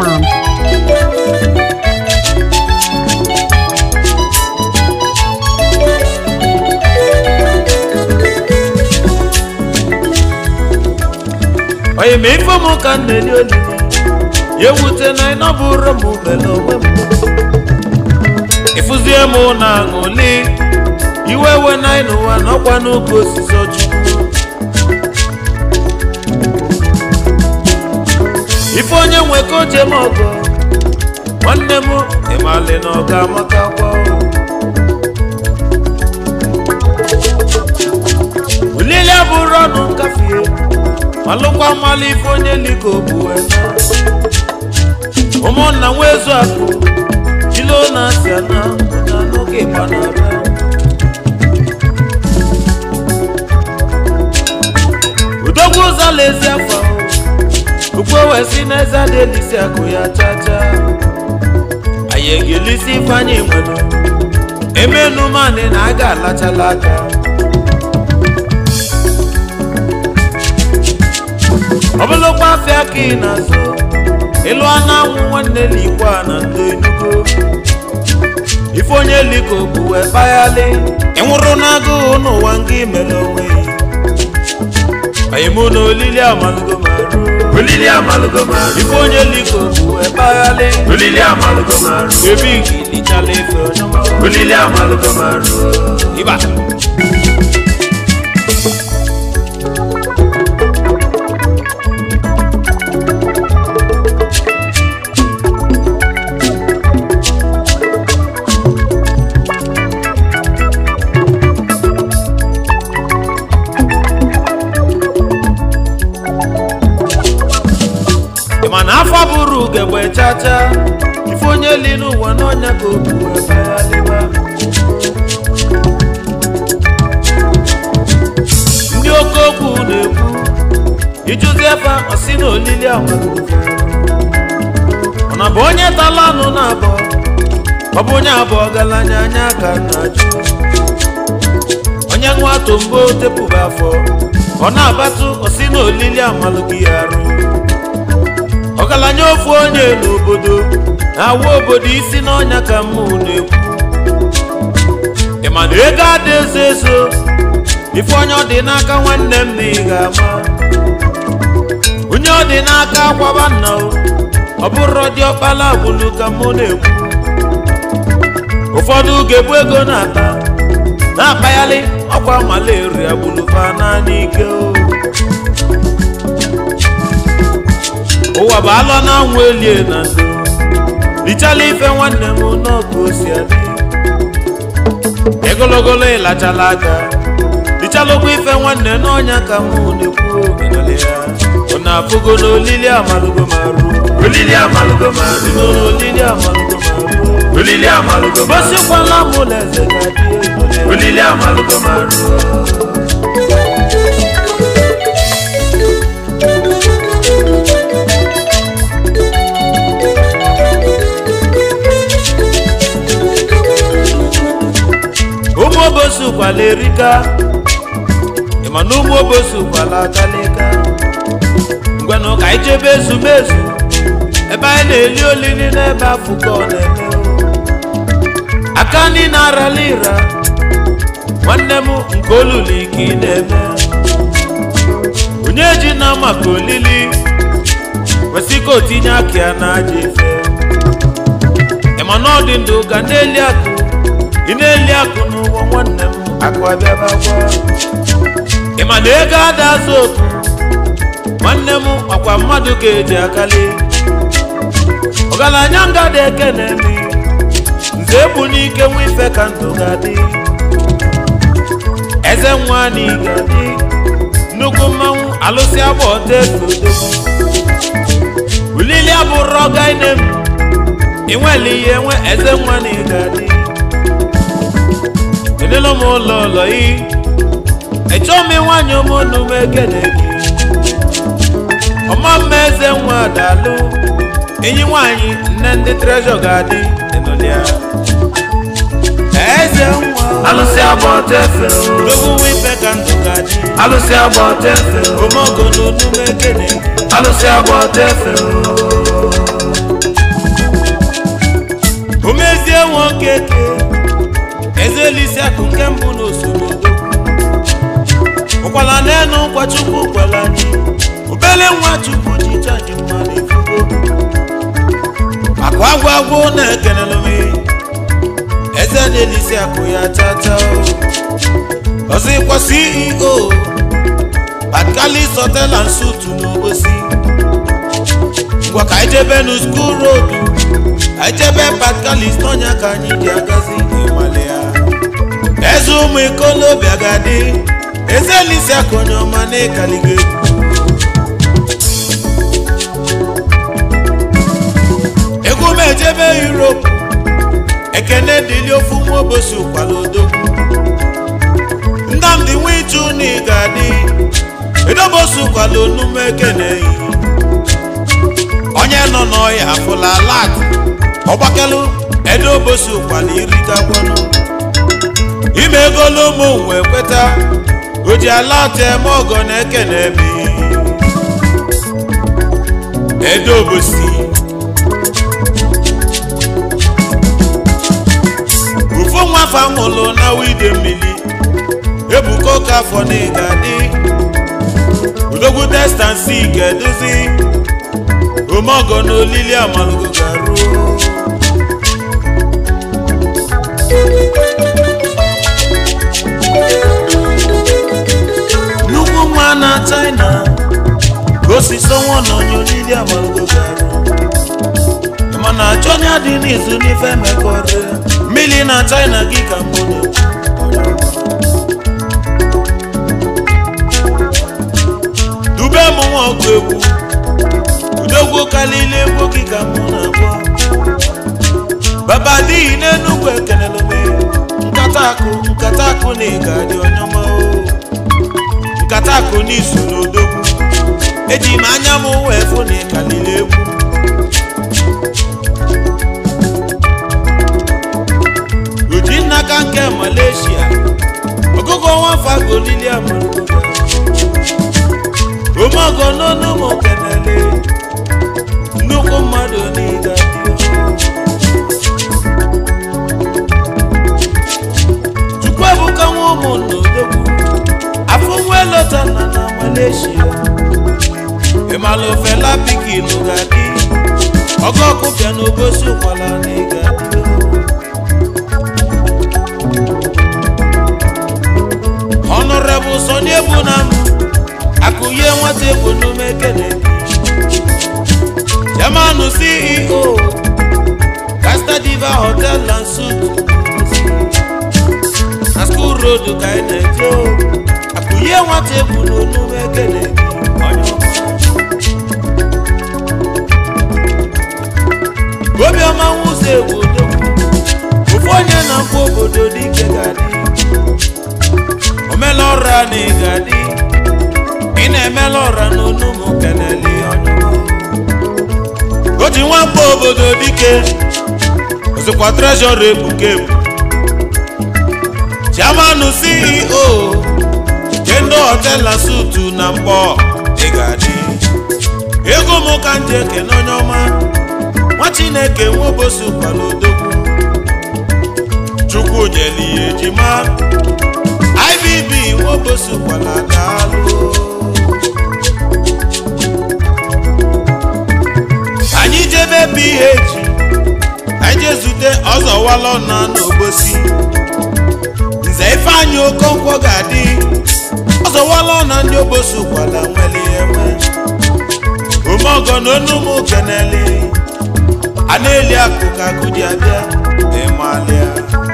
NigerFlavor.com. onye ma ife m ka m na-eli olili ya ewute na ịnọ bụrụ m mele onwe m ịfụzie m na aṅụli iwe we na n'ụwa n'ọkwa n'oge osisi ọchukwu ife onye nwe ka oche m ọgọ nwanne m ịmali na ọ ga-amaka kwa olili abụrụ ọnụ nkafie malụkwa mmalụ ife onye liko bụ ena ụmụnna nwezu akụ jilo na asị ana na n'oge gbanara udogwu ụzọla ezi afọ ukwe wee si n'eze dị elisi akụ ya chacha anyị ga-elisi ifeanyị nwere emenu manị na a ga-alachala aka ọbụlụkwa afịa ka ị na-azụ ịlụ anụ anwụ nwanne likwa na ndị enugo ife onye liko bụ wee kpaghalị ịnwụrụ n'agụụ n'ụwa nga imere onwe anyị mụ na olili amalụgo marụ olili amalụgo marụ ife onye liko bụ wee kpaghalị olili amalụgo marụ ebe igilichala efe onye ọma. olili amalụgo marụ ịba ịma na afọ bụrụ ugegbe chacha ife onye li n'ụwa n'ọnya ka obu ebeghalịba ndị oke okwu na-ekwu ijụzi efe ọsị na olili amarụ mana bụ onye tala anụ na abụọ ọ bụ onye abụọ galanya anya ka na-ajụ onye nwa tombo tepụba afọ ọ na-abatụ ọsị na olili amalụ gị arụ ọgaranya ofu onye n'obodo na-awa obodo isi n'ọnya ka mụ na-ekwu ịma na ego ada ezo ezo ife onye ọ dị n'aka nwanne m na ị ga-ama onye ọ dị n'aka akwaba nna o ọ bụrụ dị ọkpala agbụlụ ka mụ na-ekwu ụfọdụ ga-ebu ego na-ata na-akpaghalị ọkwa malaria agbụlụfa naanị ike o ụwa bụ alọ na anwụ elie na ndo richala ife nwanne m n'ọkụ osi adị egologolo ịlachala aka richala ụgwọ ife nwanne n'ọnya ka mụ na-ekwu omenala ya ọ na-afụgo n'olili amalụgo marụ olili amalụgo marụ si n'olili amalụgo marụ olili amalụgo marụ gosikwala mụ na eze ga-adị ego olili amalụgo marụ ụmụ obosi ụkwala erika ịma na ụmụ obosi ụkwala akalika ngwanụ ka anyị jebe ezumezu ebe anyị na-eli olili n'ebe afọ ka ọ na-eme o. aka ndị na-arala ịra nwanne m nke olulu ike ị na-eme onye ji na maka olili kwesị ka o tinye aka ya na aja efe ịma na ọ dị ndụ ga na-eli akụ ị na-eli akụ n'ụwa nwanne m akụ abịaba gwa ịma na ego ada azụ oku nwanne m ọkwa mmadụ ga-eji akali ọgaranya ngada eke na-eme nze egbu n'ike nwa ife ka ndụ ga-adị eze nwa na ị ga-adị nnukwu mmanwụ alụsị agba ọta efe odogwu ulili abụrụ ọga ine m inwele ihe nwe eze nwa na ị ga-adị elelo m ụlọ ụlọ yi echọ m nwanyị ụmụnnu m ekele gị ọma mma eze nwa dalụ enyi nwanyị nne ndị trejọ ga-adị enolia eze nwa alụsị agba ọta efe dogo nwa ife ka ndụ ga-adị alụsị agba ọta efe omeogo n'onu m ekele gị alụsị agba ọta efe mbụ na osorodo ụkwala n'enu nkwa chukwu kwala anyị obele nwa chukwu ji chaji mmadụ efugo akụ agwụ agwụ na-ekenelu m eze na-elisi akụ ya tata ọzọkwa ceo batkalis hotel and suit n'obosi ngwa ka anyị jebe nu school road anyị jebe batkalis n'ọnya ka anyị ji agazi ịmale ya eze ụmụ ikolobịa ga-adị eze elisi akụ onye ọma na-ekaligo egwu egwu m ejebe europe ekene dịli ofu nwa obosi ụkwala odogwu nnamdị nwichu na ị ga-adị edobosi ụkwala onume ekene yi onye nọ n'ọya afụla lat ọgbakelu edobosi ụkwala irigagwanụ ime egolu ụmụ wee kweta o ji alat eme ọgọ na ekene mi edobosi ofu nwafa nwụrụ na wide mmiri ebuka ụka afọ na ịga dị udogwu testansi ga-eduzi omeọgọ na olili amalugo garuo nnukwu nwa na china ka osisi ọnwa na onye olili amalugo garuo mana achọ onye dị n'izu n'ife mekọrọ mmiri na china gị ka mmadụ dube m nwa ọgụ egwu udogwu kalile egwu gị ka mụ na-agwọ baba dịghị n'enugwu ekelele m nkata akụ nkata akụ na ịga dị onye ọma o nkata akụ n'izu n'odogwu eji m anya m wee fụ na ịkalile egwu oji nnaka nke malaysia ọgụgụ nwafa golili amarugo omeọgọ n'ọnụ m kenele nnukwu mmadụ niile chukwu ebuka nwa ụmụ n'odogwu afọ nwa elota na na malaysia ịmala ofela pikin ga-adị ọgọ ọkụbịa na obosi ụkwala na ịga-adị honorable Sunny Ebunam akụye nwata egwu n'ume kene chairman ceo Casta Diva hotel and suit na school road ka anyị na-eje o. akụye nwata egwu n'onume kene onye ọma. obiọma nwụzọ egwu odogwu ofu onye na-akpọ obodo dike ga-adị omela ọra na ị ga-adị ị na-emela ọra n'onu m keneli ọnyụma o ji nwamba obodo dike ozikwa trezọra ebuka ebu chairman ceo kendo hotel na sutu na mkpọ ị ga-adị ego m ka m ji ekene onye ọma nwa chineke nwobosi kwala odogwu chukwu nyeli ya ejima ibb nwobosi kwala daalụ anyị jebe ph anyị jee zute ọzọwalọ na n'obosi nze ifeanyị okonkwo ga-adị ọzọwalọ na ndị obosi kwala nweli enwe omeọgọ na onumu keneli a na-eli akụ ka akụ ji abịa ịmalịa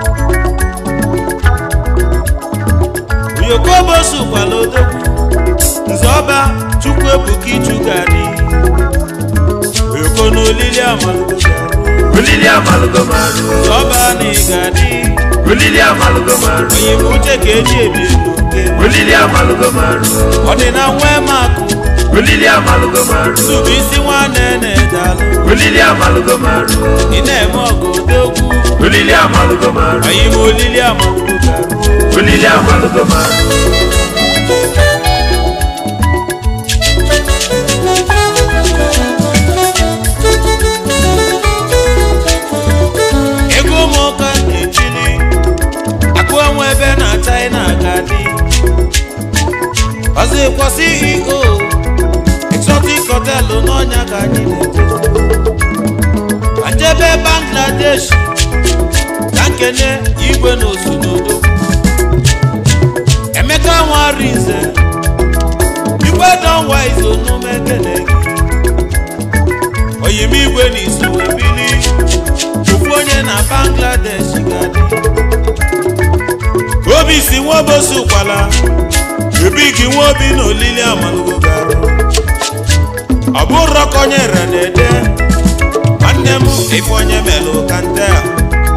oyokobosu kwala odogwu nze ọba chukwu ebuka ichu ga-adị oyoko na olili amalugo ga-arụ olili amalugo marụ nze ọba na ị ga-adị olili amalugo marụ onye bụ uche ka eji ebi elu nke olili amalugo marụ ọ dị na nwee makụ olili amalugo marụ tụbụ isi nwanne na-edalụ olili amalugo marụ ị na-eme ọgụ odogwu olili amalugo marụ onye bụ olili amalugo ga-arụ olili amalugo marụ ego ụmụụka na-echili akụ enwe ebe na ceo exotic hotel n'ọnya ka anyị na-eje ka njebe bangladesh ka nkene igwe na osunodo emeka nwarinze igwe donwa izonume ekene gị oyim igwe na iso ebili ofu onye na bangladesh ga-adị obi si nwaobosi ụkwala ebi gị nwa obi na olili amalugo gara ọ bụrụ ka onye re na-ede nwanne m ife onye melụ ka nte a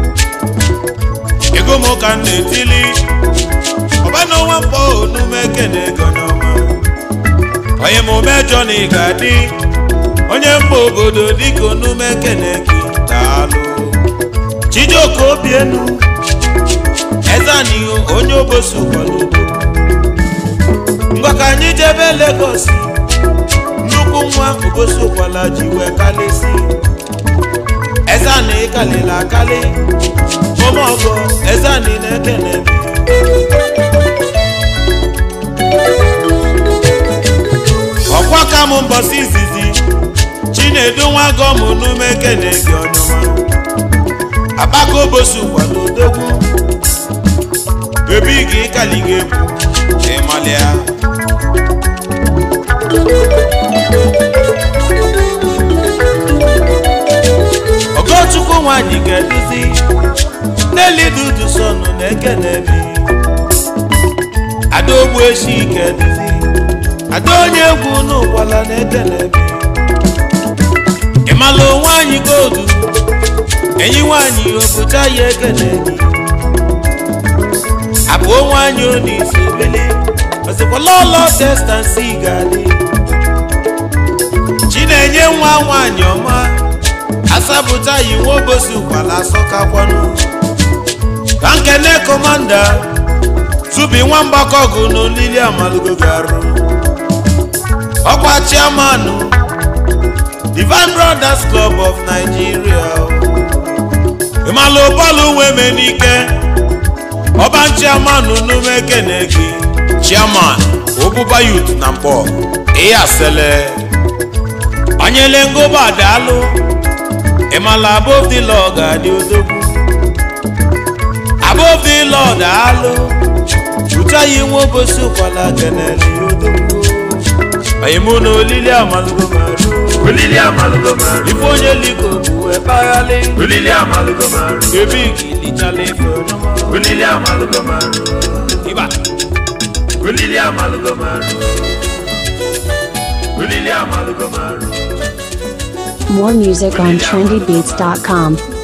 ego m ka m na-etili ọbana nwa mkpọ onume kene ego n'ọma onye m mejọ na ị ga-adị onye mba obodo dịka onume kene gị daalụ chijioke obienu ezanihu onye obosi ụkwalụ ngwa ka anyị jebe Lagos nnukwu nwa obosi ụkwala ji wee kalịsi ezani kalịla akali omeọgọ ezani na-ekene ọkwa ka m mbọsi izizi chinedu nwa gọm n'ume kene gị ọnyụma akpaka obosi ụkwala odogwu ebi gị kali gị egwu ịmalịa ogochukwu nwanyị ga-eduzi n'eli dudu sọnụ na ekenebi ada ogbu echi ga-eduzi ada onye egwu n'ụkwala na ekenebi ịmalụ nwanyị godu enyi nwanyị obucha ya ekenebi abụọ nwanyị onisi obele ọsịkwala ọlọ testansi ga-adị chinenye nwa nwanyị ọma asapụta yi nwa obosi ụkwala asọkakwanụ ka nkene kọmanda tubi nwa mgbakọgụ n'olili amalugo garụ ọkwa chiamanụ Divine Brothers Club of Nigeria ịmalụ bọọlụ nweme n'ike ọba chiamanụ n'ume kene gị chiaman obuba youth na mbọ ihe asele onyele ngoba daalụ ịmala above the law ga-adị odogwu above the law daalụ uchaghị nwa obosi ụkwala keneli odogwu oyimụ na olili amalugo marụ olili amalugo marụ ife onye liko bụ ekpaghalị olili amalugo marụ ebe igilichala ife ọnyọma olili amalugo marụ ịba olili amalugo marụ olili amalugo marụ More music on trendybeats.com.